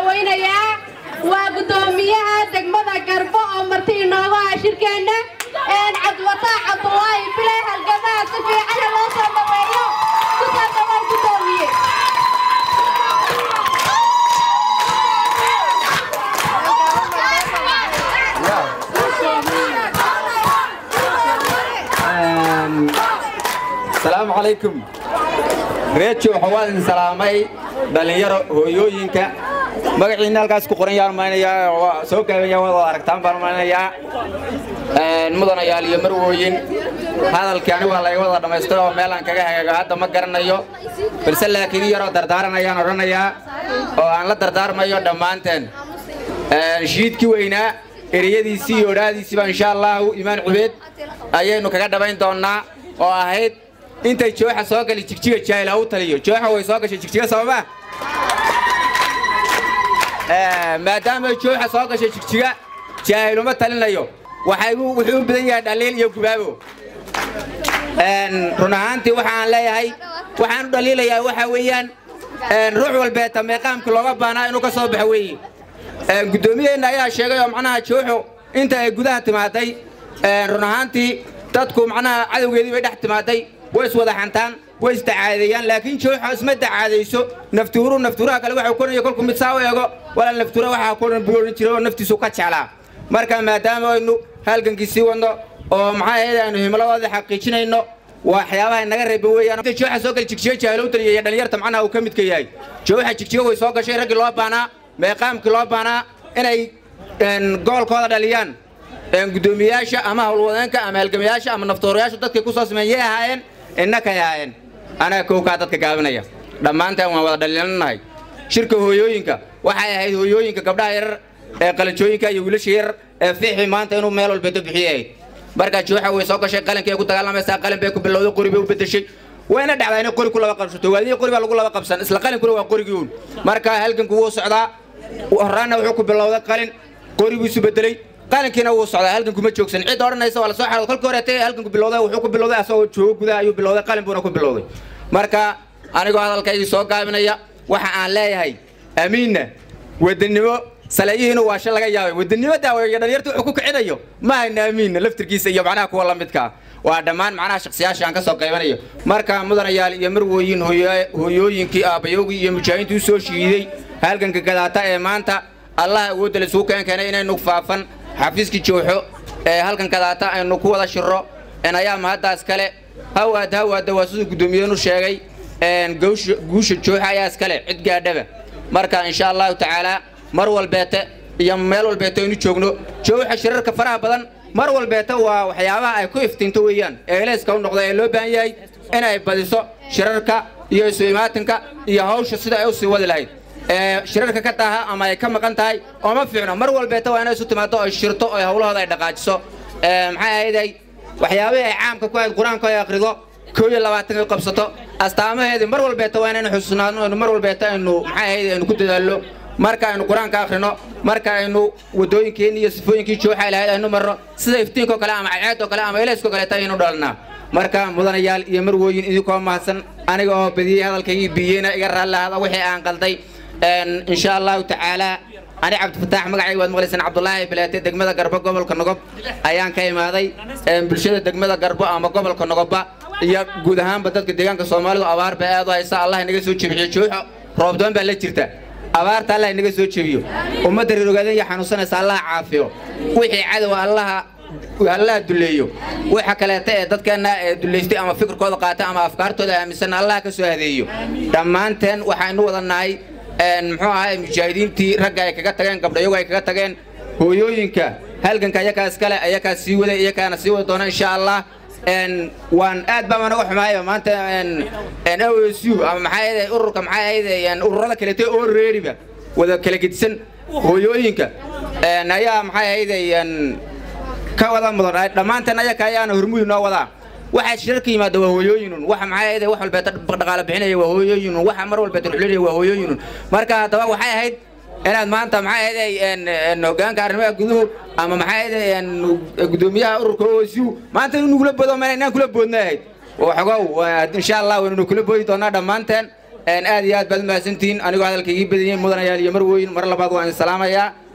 dhawaynayaa waa guddoomiyaha degmada garbo oo marti inoogu ah shirkeenna cabdiwataax cabdulaahi bile halgamaha si fiicana loo soo dhaweeyo ku soo dhawaan guddoomiye asalaamu calaykum reejo waxaa waa idin salaamay dhallinyaro hooyooyinka magaciina halkaas ku qoran yaan maynayaa waa soo gaabanya wada aragtaan baan maynayaa mudanayaal iyo marwooyin hadalkii anigu waa laga wada dhammaystay oo meelaan kaga hagaago hadda ma garanayo balse laakiin in yaroo dardaaran ayaan odhanayaa oo aan la dardaarmayo dhammaanteen shiidkii weynaa ereyadiisii iyo odhaadiisii baa insha allahu imaan cubeed ayaynu kaga dhabayn doonnaa oo ahayd intay jooxa soo gali jigjiga jaahila u taliyo jooxa way soo gashay jigjiga sababa maadaama jooxa soo gashay jigjiga jaahiluma talinayo waxay wuxuu u badan yahay dhaliil iyo gubaabo run ahaantii waxa aan leeyahay waxaan u dhaliilayaa waxa weeyaan ruux walbeeta meeqaamkii looga baanaa inuu ka soo baxo weeye guddoomiyeenna ayaa sheegay oo macnaha jooxu inta ay gudaha timaaday run ahaantii dadku macnaha cadowgeedii bay dhex timaaday way iswada xantaan way isdacaadeeyaan laakiin jooxa isma dacaadayso naftuuru naftuuraha kale waxuu koraya kolku mid saa u eego walaal naftuura waxaa koran buu odhan jiray oo naftiisu ka jeclaa marka maadaama aynu halgankii sii wadno oo maxaa ahayd aynu himladooda xaqiijinayno waxyaabaha naga reeban weeyaan jooxa soo gali jigjiga jaahilo u taliya iyo dhallinyarta macnaha uu ka midka yahay jooxa jigjiga way soo gashay raggii loo baanaa meeqaamkii loo baanaa inay gobolkooda dhaliyaan guddoomiyayaasha ama howlwadeenka ama halgamayaasha ama naftoorayaasha dadkay ku soo sameeyeen yay ahaayeen innakay ahaayeen anaga kowkaa dadka gaabinaya dhammaanteen waan wada dhaliilanahay shirka hooyooyinka waxay ahayd hooyooyinka gabdhaha yarar ee qalinjooyinka iyo wiilasha yarar ee fiixi maanta inuu meel walbeedo bixiyahayd markaa jooxa way soo gashay qalinkay ku dagaalamaysaa qalin bay ku bilowday qori bay u bedeshay wayna dhacdaa inay qori ku laba qabsato waadiya qori baa lagu laba qabsan isla qalinkuna waa qorigii uun marka halganku wuu socdaa horraanna wuxuu ku bilowday qalin qori buu isu bedelay qalinkiina wuu socdaa halganku ma joogsan cid odhanaysa waa la soo xarood kolkii horeetay halganku bilowday wuxuu ku bilowday asagoo joogo gudaha ayuu bilowday qalin buuna ku bilowday marka anigoo hadalkaygii soo gaabinaya waxa aan leeyahay amiinna wadannimo saleeyihiinu waa shan laga yaabay wadannimo daaweeyo dhalinyarta wuxuu ku kicinayo ma hayna amiinna laftirkiisa iyo macnaha kuwa la midkaa waa dhammaan macnaha shaksiyaasha aan ka soo qaybanayo marka mudanayaal iyo marwooyin hooyooyinkii aabbayowgii iyo mujaahidiintii u soo shiiday halganka gadaata ee maanta allah awoodda la isugu keen keenay inaynu faafan xafiiskii jooxo ee halkan kadaata aynu ku wada shiro ayaa mahaddaas kale hawaad hawaadda waa siduu guddoomiyeenu sheegay guusha jooxa ayaa iskale cid gaadhaba marka insha allahu tacaalaa mar walbeete iyo meel walbeete aynu joogno jooxa shirarka faraha badan mar walbeete waa waxyaabaha ay ku iftiinto weeyaan ee eleyska u noqda ee loo baahan yahay inay badiso shirarka iyo isu imaatinka iyo hawsha sida ay u sii wadi lahayd shirarka ka taha ama ay ka maqan tahay oo ma fiicno mar walbeeta waa inay isu timaado oy shirto oo hawlahooda ay dhaqaajiso maxay ahayday waxyaabihii ay caamka ku ahayd qur-aanka ay akhrido koo iyo labaatan ay qabsato astaamaheedii mar walbeeta waa inaynu xusuusnaadno aynu mar walbeeta aynu maxay ahayd aynu ku dadaallo marka aynu qur-aanka akhrino marka aynu waddooyinkeenni iyo sifooyinkii jooxa lahayd aynu marno sida iftiinkoo kale ama cadceedoo kale ama eleyskoo kaleeta aynu dhalnaa marka mudanayaal iyo marwooyin idinkoo mahadsan aniga oo badiyey hadalkaygii biyeyna iga raallahada wixii aan qalday إن شاء الله تعالى أنا عبد الفتاح مقعي واد مغلسن عبد الله بلاتي دقمة قربة قبل كنقب أيان كاي ماضي بلشدة دقمة قربة أما قبل كنقبة يا جودهان بدل كديان كصومالي وأبار بأيضا إنساء الله نجس وتشبيه شوح روبدون بلتشرته أبار تلا نجس وتشبيه وما دري رجالين يحنوسنا سال الله عافيه وحي عدو الله الله دليو waxa kaleeta ee dadkeena duleystay ama fikirkooda qaata ama afkaartooda aaminsan allah ka soo hadeeyo dhammaanteen waxaynu wadanahay muxuu ahay mujaahidiintii ragga ay kaga tageen gabdhayagu ay kaga tageen hooyooyinka halganka ayakaa iskale ayakaa sii waday iyakaana sii wadi doona insha allah waan aad baa managa xumaayo maanta osu ama maxaa ahayd ururka maxaa ahayd ururada kaleete oo reeriba wada kala gedisan hooyooyinka ayaa maxaa ahayd ka wada mudan dhammaanteen ayaka ayaana hormuud noo wadaa waxa shirarka yimaada waa hooyooyinun waxa maxay ahayd wax walbeeta dhaqaale bixinaya waa hooyooyinun waxa mar walbeeta ruxlinaya waa hooyooyinun marka haddaba waxay ahayd inaad maanta maxay ahayd hogaanka arrimaha guduhu ama maxay ahayd gudoomiyaha ururka OSU maanta inuu nugula bodo ma inaan kula boodna ahayd waxogow insha allah waynu kula boodi doonaa dhammaanteen aad iyo aad baad umahadsantihiin anigoo hadalka igii badiyey mudanayaal iyo marweyn mar labaad waan salaamayaa